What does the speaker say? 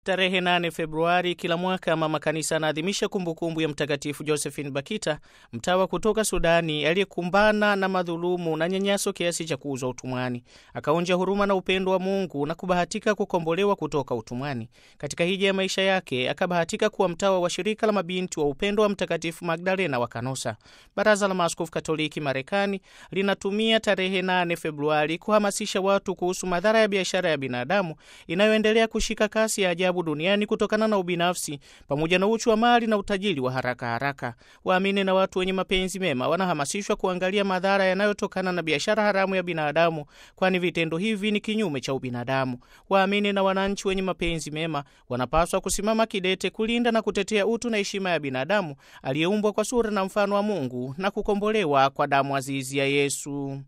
Tarehe 8 Februari kila mwaka mama kanisa anaadhimisha kumbukumbu ya Mtakatifu Josephine Bakita, mtawa kutoka Sudani aliyekumbana na madhulumu na nyanyaso kiasi cha kuuzwa utumwani, akaonja huruma na upendo wa Mungu na kubahatika kukombolewa kutoka utumwani. Katika hija ya maisha yake akabahatika kuwa mtawa wa shirika la mabinti wa upendo wa Mtakatifu Magdalena wa Kanosa. Baraza la Maaskofu Katoliki Marekani linatumia tarehe 8 Februari kuhamasisha watu kuhusu madhara ya biashara ya binadamu inayoendelea kushika kasi ya ajabu duniani kutokana na ubinafsi pamoja na uchu wa mali na utajiri wa haraka haraka. Waamini na watu wenye mapenzi mema wanahamasishwa kuangalia madhara yanayotokana na biashara haramu ya binadamu, kwani vitendo hivi ni kinyume cha ubinadamu. Waamini na wananchi wenye mapenzi mema wanapaswa kusimama kidete kulinda na kutetea utu na heshima ya binadamu aliyeumbwa kwa sura na mfano wa Mungu na kukombolewa kwa damu azizi ya Yesu.